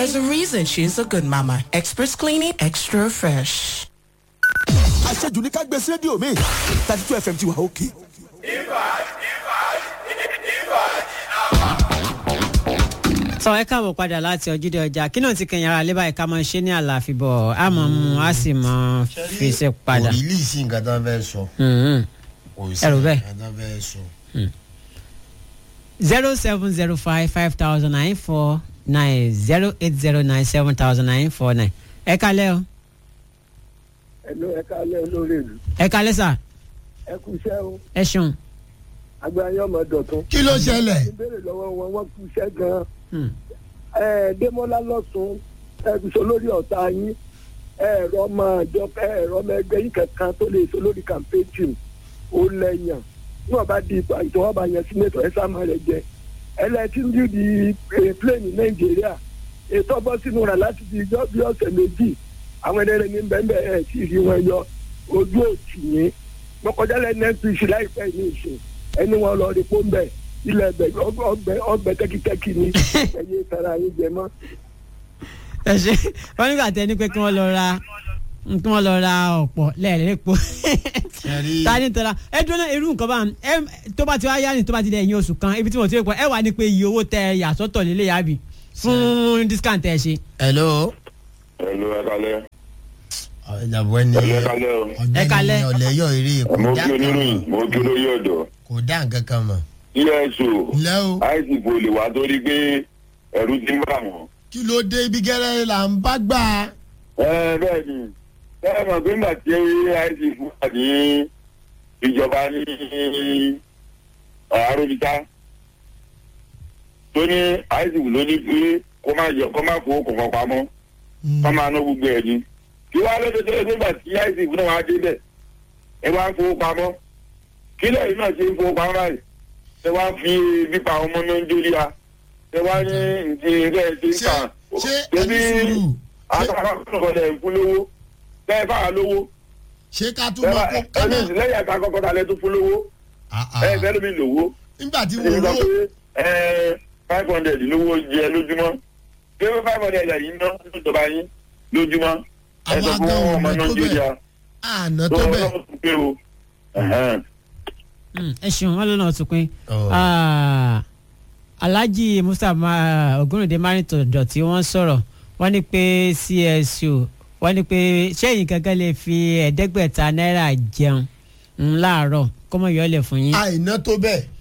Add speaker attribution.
Speaker 1: There's a reason she's a good mama. Express cleaning, extra fresh.
Speaker 2: àṣejù ní ká gbé sí rédíò mi thirty two fm ti wà òkè.
Speaker 3: sọ ẹ káàbọ̀ padà láti ọjídé ọjà kí náà ti kẹyìn ara lébà ẹ̀ka máa ṣe ní àlàáfíbọ̀ a mọ̀ mu a sì mọ̀ fi ṣe padà.
Speaker 4: kò rí lì sí nǹkan tó ń fẹ́ sọ.
Speaker 3: Mhm.
Speaker 4: kò sí
Speaker 3: Ẹrù bẹ́ẹ̀.
Speaker 4: nǹkan tó ń fẹ́ sọ.
Speaker 3: zero seven zero five five thousand nine four nine zero eight zero nine seven thousand nine four nine. ẹ kalẹ́ o
Speaker 5: ẹnu ẹka alẹ olórí ìlú
Speaker 3: ẹ kalẹ́ sà
Speaker 5: ẹ kú iṣẹ́ o
Speaker 3: ẹ ṣeun.
Speaker 5: agbáyé ọmọ dọ̀tún.
Speaker 4: kí ló ṣẹlẹ̀.
Speaker 5: ìbéèrè lọ́wọ́ wọn wọ́n kú iṣẹ́ gan-an.
Speaker 3: Hmm.
Speaker 5: ẹ Démọ́lá lọ́sùn ẹ fi so lórí ọ̀tá yín ẹ̀rọ ọmọ àjọ ẹ̀rọ ọmọ ẹgbẹ́ yín kankan tó lè so lórí campaign team ó lẹ́yìn níwọ̀n bá di ipò ìtọ́wọ́ba yẹn sínétọ̀ ẹ sáà máa rẹ̀ jẹ ẹlẹ́tí ń bí di plane nàìjíríà ètò ọbọ̀ sínú rẹ̀ láti di ijọ́ bí ọ̀sẹ̀ méjì àwọn ẹlẹ́rẹ́ ní bẹ́ẹ̀ ẹ̀ sì rí wọn yọ ojú òtì yín mọ́kànjá lẹ́nu npc láìpẹ́ ní ìsìn ẹni wọn lọ rí pọ́ńbẹ́ ilẹ̀ ẹgbẹ́ ọgbẹ́ ọgbẹ́ tẹ́kítẹ́kí ni ẹ̀yẹ tara yín jẹ mọ́.
Speaker 3: ẹ ṣe wọn nígbà tẹ ní pé kí wọn lọ ra kí wọn lọ ra ọ̀pọ̀ lẹ́ẹ̀lẹ́pọ̀
Speaker 4: Ṣẹ̀rí-
Speaker 3: ta ni tọ́ra ẹ dúró náà irú nǹkan bá ẹ tó bá ti wá yá ni tó bá ti dẹ̀ ẹ̀yìn oṣù kan ibi tí mo ti rí pọ̀ ẹ wà ní pé iye owó tẹ yàsọ́tọ̀ lélẹ̀ yàbí fún discount tẹ ṣe.
Speaker 4: hello.
Speaker 6: Hello, ẹ kalẹ́.
Speaker 4: ìjàmbá ẹni
Speaker 6: Hello, ẹ kalẹ́ o.
Speaker 3: Ẹ kalẹ́.
Speaker 4: ọ̀gbẹ́ni ọ̀lẹ́yọ̀ eré kò
Speaker 6: Mo
Speaker 4: dá
Speaker 6: kí
Speaker 4: nǹkan
Speaker 6: oníròyìn,
Speaker 4: mọ̀.
Speaker 6: mo kí olóyè ọ̀dọ́.
Speaker 4: kò dá nǹkan kan mọ̀.
Speaker 6: ESO,
Speaker 4: ǹlẹ́ o
Speaker 6: ICP ò lè wá torí pé ẹ̀rù ti ń bà wọ́n.
Speaker 4: kí ló dé ibi gẹ́rẹ́ là ń bá gbà.
Speaker 6: Ẹ bẹ́ẹ̀ ni, ẹ mọ̀ pé nígbà tí ICP wà ní ìjọba ní Arúgbíta, tó ní ICP ló ní pé kó má yọ kó má fowó kọ̀ọ̀kan pamọ́, kó máa ná gbogbo ẹ̀ ni. Kí wàá lọ́dọ̀ tó yẹ nígbà tí ICP náà wá débẹ̀, ẹ wá ń fowó pamọ́. Kí lẹ́yìn náà ṣe ń fowó pamọ́ báyìí? Ẹ wá fi bípa ọmọ náà ń jórí a. Ẹ wá ní ǹjẹ́ ilé ẹ̀ ṣe ń
Speaker 4: ṣé
Speaker 6: kà.
Speaker 4: ṣé ẹni sùúrù
Speaker 6: àtàwọn ọ̀dọ̀ ẹ̀ fún lówó bẹ́ẹ̀ fà á lówó
Speaker 4: ṣé ká tún mọ kó
Speaker 6: ẹni
Speaker 4: kánà.
Speaker 6: lẹ́yìn àti akọ́kọ́ dalẹ̀ tó fún lówó
Speaker 4: Ah, ah.
Speaker 6: ẹ fẹ́ lómi lówó
Speaker 4: nígbà tí
Speaker 6: ẹni
Speaker 4: wọ́n
Speaker 6: sọ
Speaker 4: lò
Speaker 6: pé ẹ five hundred lówó jẹ lójúmọ́ pé five hundred yìí ná lójọba yín lójúmọ́ ẹ sọ
Speaker 4: Àwọn
Speaker 6: fún
Speaker 4: agan
Speaker 6: ọmọ
Speaker 4: ọ̀nà
Speaker 6: náà
Speaker 4: tó
Speaker 6: jóríà
Speaker 4: àná
Speaker 6: tó
Speaker 4: tó bẹ̀.
Speaker 6: ọlọ́run tún pé o. Ẹ̀hẹ́n.
Speaker 3: Mm, ẹ ṣeun wọn lọ́nà ọ̀tún pín.
Speaker 4: Oh.
Speaker 3: Ah, alhaji mustapha ogunrinde marito dọ̀tí wọ́n sọ̀rọ̀ wọ́n ní pé csu wọ́n ní pé sẹ́yìn kankan lè fi ẹ̀ẹ́dẹ́gbẹ̀ta náírà jẹun mm, láàárọ̀ kọ́mọ yọ̀ọ́lẹ̀ fún yín.
Speaker 4: àìná tó bẹ̀.